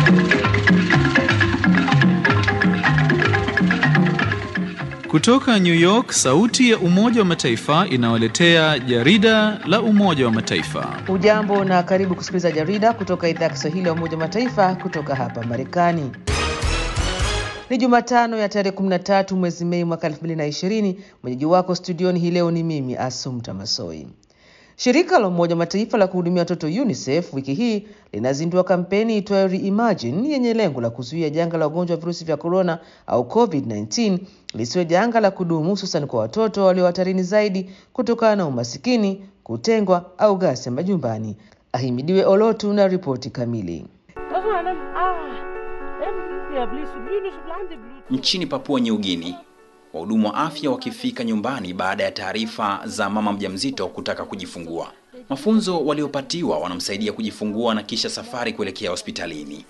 Kutoka New York, sauti ya Umoja wa Mataifa inawaletea jarida la Umoja wa Mataifa. Ujambo na karibu kusikiliza jarida kutoka idhaa ya Kiswahili ya Umoja wa Mataifa kutoka hapa Marekani. Ni Jumatano ya tarehe 13 mwezi Mei mwaka 2020. Mwenyeji wako studioni hii leo ni mimi Asumta Masoi. Shirika la Umoja wa Mataifa la kuhudumia watoto UNICEF wiki hii linazindua kampeni itwayo Reimagine yenye lengo la kuzuia janga la ugonjwa wa virusi vya korona au COVID-19 lisiwe janga la kudumu, hususan kwa watoto walio hatarini zaidi kutokana na umasikini, kutengwa au ghasia majumbani. Ahimidiwe Olotu na ripoti kamili. Nchini Papua New Guinea, wahudumu wa afya wakifika nyumbani baada ya taarifa za mama mjamzito kutaka kujifungua. Mafunzo waliopatiwa wanamsaidia kujifungua na kisha safari kuelekea hospitalini.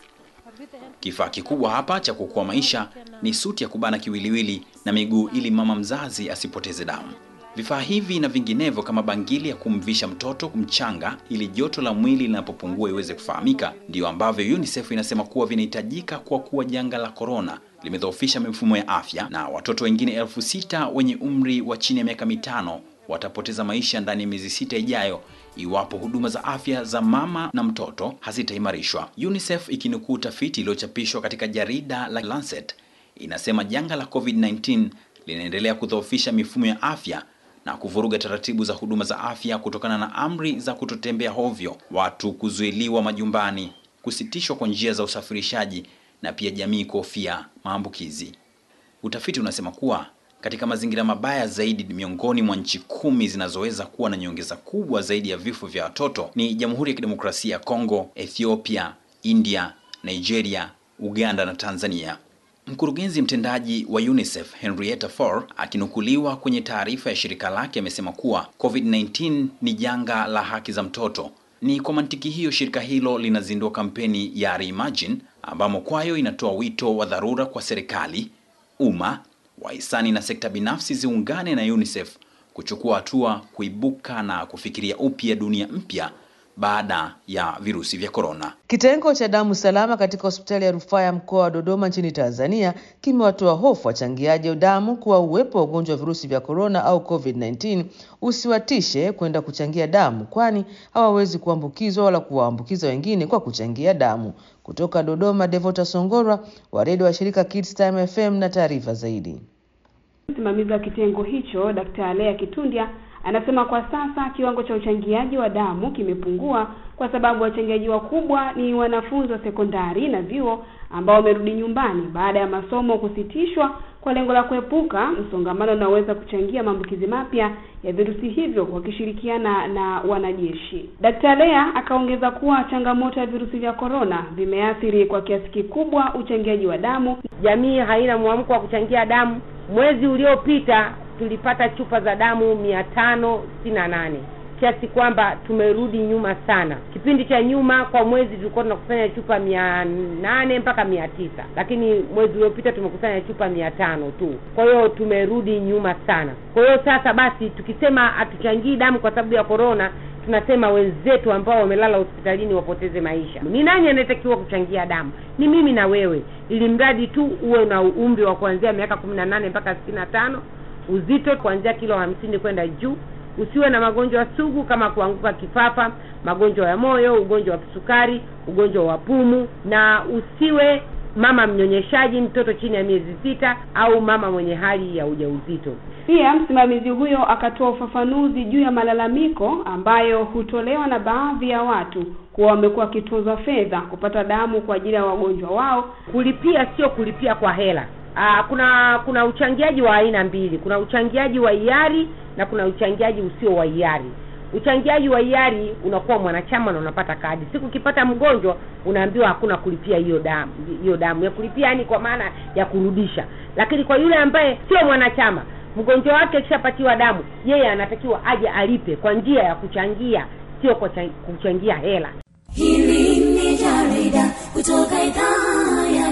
Kifaa kikubwa hapa cha kuokoa maisha ni suti ya kubana kiwiliwili na miguu ili mama mzazi asipoteze damu. Vifaa hivi na vinginevyo kama bangili ya kumvisha mtoto mchanga ili joto la mwili linapopungua iweze kufahamika, ndiyo ambavyo UNICEF inasema kuwa vinahitajika kwa kuwa janga la korona limedhoofisha mifumo ya afya na watoto wengine elfu sita wenye umri wa chini ya miaka mitano watapoteza maisha ndani ya miezi sita ijayo iwapo huduma za afya za mama na mtoto hazitaimarishwa. UNICEF ikinukuu utafiti iliyochapishwa katika jarida la Lancet inasema janga la COVID-19 linaendelea kudhoofisha mifumo ya afya na kuvuruga taratibu za huduma za afya kutokana na amri za kutotembea hovyo, watu kuzuiliwa majumbani, kusitishwa kwa njia za usafirishaji na pia jamii kuhofia maambukizi. Utafiti unasema kuwa katika mazingira mabaya zaidi miongoni mwa nchi kumi zinazoweza kuwa na nyongeza kubwa zaidi ya vifo vya watoto ni Jamhuri ya Kidemokrasia ya Kongo, Ethiopia, India, Nigeria, Uganda na Tanzania. Mkurugenzi mtendaji wa UNICEF Henrietta Fore akinukuliwa kwenye taarifa ya shirika lake amesema kuwa COVID-19 ni janga la haki za mtoto. Ni kwa mantiki hiyo shirika hilo linazindua kampeni ya Reimagine ambamo kwayo inatoa wito wa dharura kwa serikali, umma, wahisani na sekta binafsi ziungane na UNICEF kuchukua hatua kuibuka na kufikiria upya dunia mpya baada ya virusi vya korona. Kitengo cha damu salama katika hospitali ya rufaa ya mkoa wa Dodoma nchini Tanzania kimewatoa hofu wachangiaji damu kuwa uwepo wa ugonjwa wa virusi vya korona au COVID-19 usiwatishe kwenda kuchangia damu, kwani hawawezi kuambukizwa wala kuwaambukiza wengine kwa kuchangia damu. Kutoka Dodoma, Devota Songorwa wa redio wa shirika Kids Time FM na taarifa zaidi. Msimamizi wa kitengo hicho Dkt. Lea Kitundya anasema kwa sasa kiwango cha uchangiaji wa damu kimepungua kwa sababu wachangiaji wakubwa ni wanafunzi wa sekondari na vyuo ambao wamerudi nyumbani baada ya masomo kusitishwa kwa lengo la kuepuka msongamano unaoweza kuchangia maambukizi mapya ya virusi hivyo wakishirikiana na wanajeshi. Dkt. Lea akaongeza kuwa changamoto ya virusi vya korona vimeathiri kwa kiasi kikubwa uchangiaji wa damu. Jamii haina mwamko wa kuchangia damu. Mwezi uliopita tulipata chupa za damu mia tano sitini na nane kiasi kwamba tumerudi nyuma sana. Kipindi cha nyuma kwa mwezi tulikuwa tunakusanya chupa mia nane mpaka mia tisa lakini mwezi uliopita tumekusanya chupa mia tano tu. Kwa hiyo tumerudi nyuma sana. Kwa hiyo sasa basi, tukisema hatuchangii damu kwa sababu ya korona, tunasema wenzetu ambao wamelala hospitalini wapoteze maisha. Ni nani anayetakiwa kuchangia damu? Ni mimi na wewe, ili mradi tu uwe na umri wa kuanzia miaka kumi na nane mpaka sitini na tano uzito kuanzia kilo hamsini kwenda juu, usiwe na magonjwa sugu kama kuanguka kifafa, magonjwa ya moyo, ugonjwa wa kisukari, ugonjwa wa pumu, na usiwe mama mnyonyeshaji, mtoto chini ya miezi sita, au mama mwenye hali ya ujauzito. Pia msimamizi huyo akatoa ufafanuzi juu ya malalamiko ambayo hutolewa na baadhi ya watu kuwa wamekuwa wakitozwa fedha kupata damu kwa ajili ya wagonjwa wao. Kulipia sio kulipia kwa hela. Aa, kuna kuna uchangiaji wa aina mbili. Kuna uchangiaji wa hiari na kuna uchangiaji usio wa hiari. Uchangiaji wa hiari unakuwa mwanachama na unapata kadi. Siku ukipata mgonjwa unaambiwa hakuna kulipia hiyo damu, hiyo damu ya kulipia, yani kwa maana ya kurudisha. Lakini kwa yule ambaye sio mwanachama, mgonjwa wake akishapatiwa damu, yeye anatakiwa aje alipe kwa njia ya kuchangia, sio kwa kuchangia hela. Hili ni jarida kutoka idhaa ya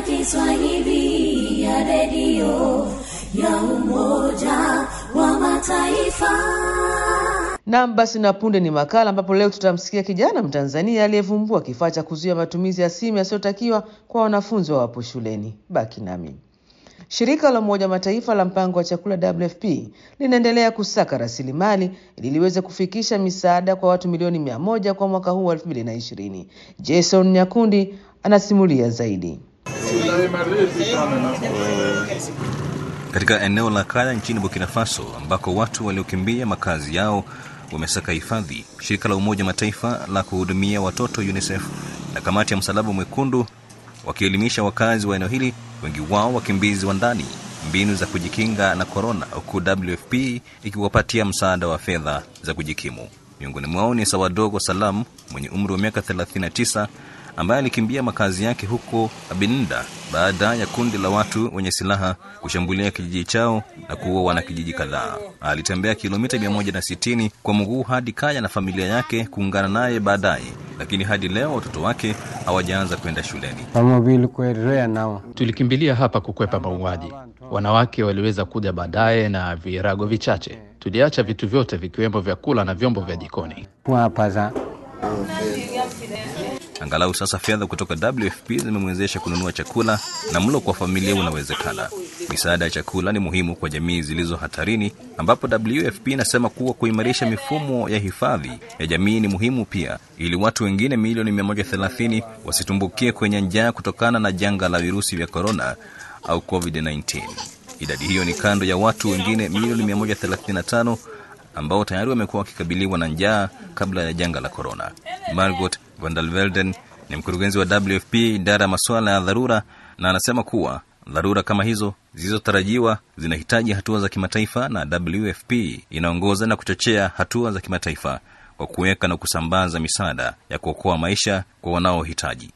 Kiswahili ya redio ya Umoja wa Mataifa. Naam, basi na punde ni makala ambapo leo tutamsikia kijana Mtanzania aliyevumbua kifaa cha kuzuia matumizi ya simu yasiyotakiwa kwa wanafunzi wawapo shuleni. Baki nami. Shirika la Umoja wa Mataifa la mpango wa chakula WFP linaendelea kusaka rasilimali ili liweze kufikisha misaada kwa watu milioni mia moja kwa mwaka huu wa 2020. Jason Nyakundi anasimulia zaidi. Katika eneo la Kaya nchini Burkina Faso ambako watu waliokimbia makazi yao wamesaka hifadhi, shirika la Umoja wa Mataifa la kuhudumia watoto UNICEF na kamati ya Msalaba Mwekundu wakielimisha wakazi wa eneo hili, wengi wao wakimbizi wa ndani, mbinu za kujikinga na korona, huku WFP ikiwapatia msaada wa fedha za kujikimu. Miongoni mwao ni Sawadogo Salam mwenye umri wa miaka 39 ambaye alikimbia makazi yake huko Abinda baada ya kundi la watu wenye silaha kushambulia kijiji chao na kuua wanakijiji kadhaa. Alitembea kilomita 160 kwa mguu hadi Kaya na familia yake kuungana naye baadaye, lakini hadi leo watoto wake hawajaanza kwenda shuleni. Tulikimbilia hapa kukwepa mauaji. Wanawake waliweza kuja baadaye na virago vichache. Tuliacha vitu vyote vikiwemo vyakula na vyombo vya jikoni. Angalau sasa fedha kutoka WFP zimemwezesha kununua chakula na mlo kwa familia unawezekana. Misaada ya chakula ni muhimu kwa jamii zilizo hatarini, ambapo WFP inasema kuwa kuimarisha mifumo ya hifadhi ya jamii ni muhimu pia, ili watu wengine milioni 130 wasitumbukie kwenye njaa kutokana na janga la virusi vya korona au COVID-19. Idadi hiyo ni kando ya watu wengine milioni 135 ambao tayari wamekuwa wakikabiliwa na njaa kabla ya janga la korona. Margot van der Velden ni mkurugenzi wa WFP idara ya masuala ya dharura, na anasema kuwa dharura kama hizo zilizotarajiwa zinahitaji hatua za kimataifa, na WFP inaongoza na kuchochea hatua za kimataifa kwa kuweka na kusambaza misaada ya kuokoa maisha kwa wanaohitaji.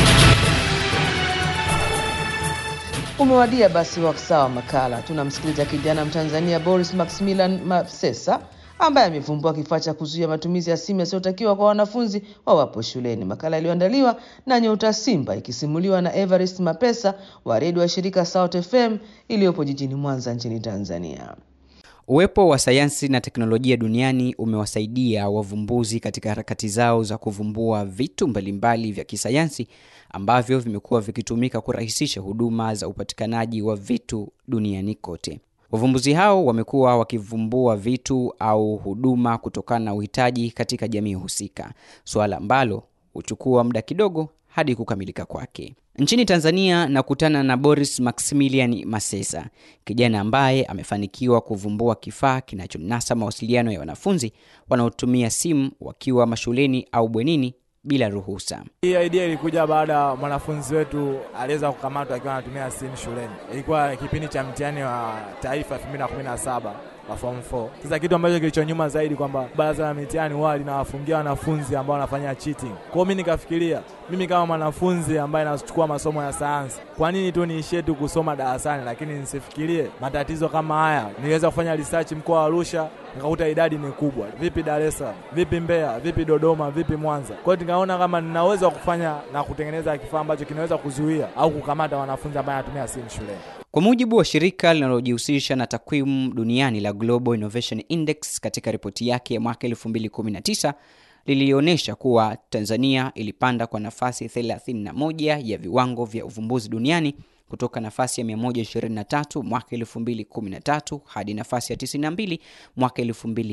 Umewadia basi wasaa wa makala. Tunamsikiliza kijana Mtanzania Boris Maximilian Mapsesa ambaye amevumbua kifaa cha kuzuia matumizi ya simu yasiyotakiwa kwa wanafunzi wawapo shuleni. Makala iliyoandaliwa na Nyota Simba ikisimuliwa na Everest Mapesa wa redio wa shirika South FM iliyopo jijini Mwanza nchini Tanzania. Uwepo wa sayansi na teknolojia duniani umewasaidia wavumbuzi katika harakati zao za kuvumbua vitu mbalimbali vya kisayansi ambavyo vimekuwa vikitumika kurahisisha huduma za upatikanaji wa vitu duniani kote. Wavumbuzi hao wamekuwa wakivumbua vitu au huduma kutokana na uhitaji katika jamii husika, suala ambalo huchukua muda kidogo hadi kukamilika kwake. Nchini Tanzania nakutana na Boris Maximilian Masesa, kijana ambaye amefanikiwa kuvumbua kifaa kinachonasa mawasiliano ya wanafunzi wanaotumia simu wakiwa mashuleni au bwenini bila ruhusa. Hii idea ilikuja baada ya mwanafunzi wetu aliweza kukamatwa akiwa anatumia simu shuleni. Ilikuwa kipindi cha mtihani wa taifa 2017 wa form 4. Sasa kitu ambacho kilichonyuma zaidi kwamba baraza la mitihani wao linawafungia wanafunzi ambao wanafanya cheating. Kwa hiyo mimi nikafikiria, mimi kama mwanafunzi ambaye nachukua masomo ya sayansi, kwa nini tu niishie tu kusoma darasani, lakini nisifikirie matatizo kama haya? Niliweza kufanya research mkoa wa Arusha, nikakuta idadi ni kubwa. Vipi Dar es Salaam? Vipi Mbeya? Vipi Dodoma? Vipi Mwanza? Kwa hiyo nikaona kama ninaweza kufanya na kutengeneza kifaa ambacho kinaweza kuzuia au kukamata wanafunzi ambao wanatumia simu shuleni. Kwa mujibu wa shirika linalojihusisha na takwimu duniani la Global Innovation Index, katika ripoti yake ya mwaka 2019 lilionyesha kuwa Tanzania ilipanda kwa nafasi 31 ya viwango vya uvumbuzi duniani kutoka nafasi ya 123 mwaka 2013 hadi nafasi ya 92 mwaka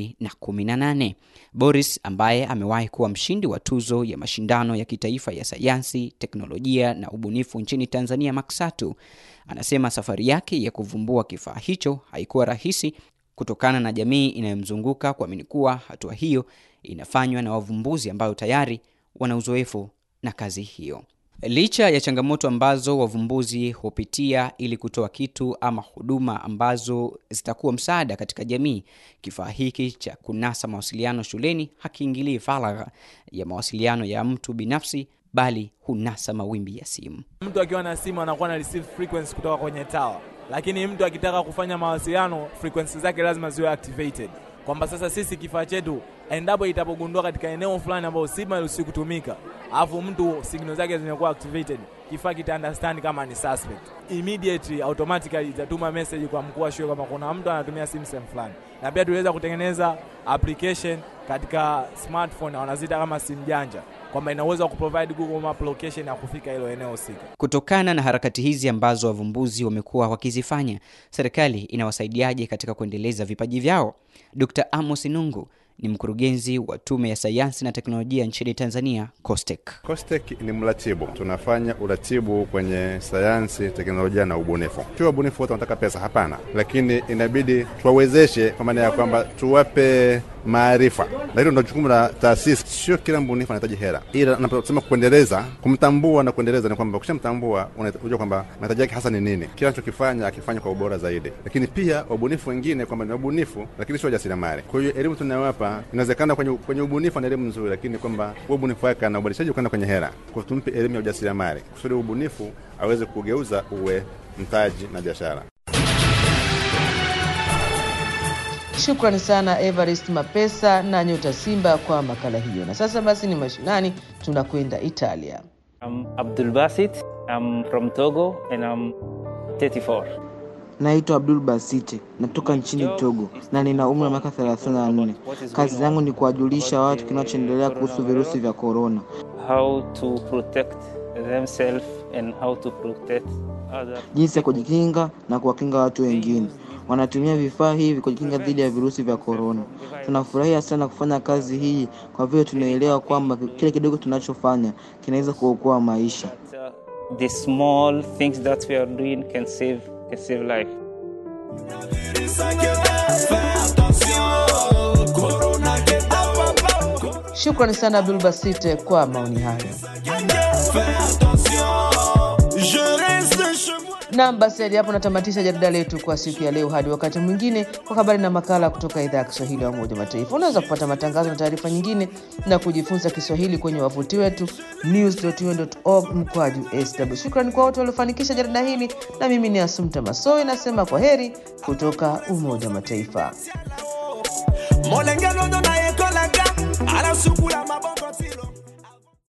2018. Boris ambaye amewahi kuwa mshindi wa tuzo ya mashindano ya kitaifa ya sayansi, teknolojia na ubunifu nchini Tanzania Maksatu, anasema safari yake ya kuvumbua kifaa hicho haikuwa rahisi kutokana na jamii inayomzunguka kuamini kuwa hatua hiyo inafanywa na wavumbuzi ambao tayari wana uzoefu na kazi hiyo. Licha ya changamoto ambazo wavumbuzi hupitia ili kutoa kitu ama huduma ambazo zitakuwa msaada katika jamii, kifaa hiki cha kunasa mawasiliano shuleni hakiingilii faragha ya mawasiliano ya mtu binafsi, bali hunasa mawimbi ya simu. Mtu akiwa na simu anakuwa na receive frequency kutoka kwenye tower, lakini mtu akitaka kufanya mawasiliano frequency zake lazima ziwe activated. Kwa kwamba sasa sisi kifaa chetu endapo itapogundua katika eneo fulani ambayo simu hairuhusiwi kutumika, alafu mtu signal zake zimekuwa activated, kifaa kita understand kama ni suspect, immediately automatically itatuma message kwa mkuu wa shule kwamba kuna mtu anatumia simu sehemu fulani. Na pia tuliweza kutengeneza application katika smartphone wanaziita kama simu janja kwamba ina uwezo wa kuprovide Google Map location ya kufika hilo eneo husika. Kutokana na harakati hizi ambazo wavumbuzi wamekuwa wakizifanya, serikali inawasaidiaje katika kuendeleza vipaji vyao? Dr. Amos Nungu ni mkurugenzi wa Tume ya Sayansi na Teknolojia nchini Tanzania, COSTECH. COSTECH ni mratibu, tunafanya uratibu kwenye sayansi, teknolojia na ubunifu. Sio wabunifu wote wanataka pesa, hapana, lakini inabidi tuwawezeshe kwa maana ya kwamba tuwape maarifa, na hilo ndo jukumu la taasisi. Sio kila mbunifu anahitaji hela, ila naposema kuendeleza, kumtambua na kuendeleza ni kwamba ukishamtambua unajua kwamba mahitaji yake hasa ni nini, kila anachokifanya akifanya kwa ubora zaidi. Lakini pia wabunifu wengine kwamba ni wabunifu, lakini sio wajasiriamali. Kwa hiyo elimu tunayowapa inawezekana kwenye, kwenye ubunifu ana elimu nzuri, lakini kwamba huo ubunifu wake na ubadilishaji ukaenda kwenye hela, kwa tumpe elimu ya ujasiriamali kusudi ubunifu aweze kugeuza uwe mtaji na biashara. Shukrani sana Evarist Mapesa na Nyota Simba kwa makala hiyo. Na sasa basi ni mashinani, tunakwenda Italia. I'm Abdul Basit. I'm from Togo and I'm 34. Naitwa Abdul Basite, natoka nchini Togo na nina umri wa miaka 34. Kazi yangu ni kuwajulisha watu kinachoendelea kuhusu virusi vya korona. How to protect themselves and how to protect others. jinsi ya kujikinga na kuwakinga watu wengine. Wanatumia vifaa hivi kujikinga dhidi ya virusi vya korona. Tunafurahia sana kufanya kazi hii kwa vile tunaelewa kwamba kile kidogo tunachofanya kinaweza kuokoa maisha. The small things that we are doing can save can save life. Shukrani sana Abdul Basite kwa maoni hayo. Nam, basi hadi hapo natamatisha jarida letu kwa siku ya leo. Hadi wakati mwingine, kwa habari na makala kutoka idhaa ya Kiswahili ya Umoja wa Mataifa. Unaweza kupata matangazo na taarifa nyingine na kujifunza Kiswahili kwenye wavuti wetu news.un.org mkwaju sw. Shukrani kwa wote waliofanikisha jarida hili, na mimi ni Asumta Masoi nasema kwa heri kutoka Umoja wa Mataifa. molenge londo na ye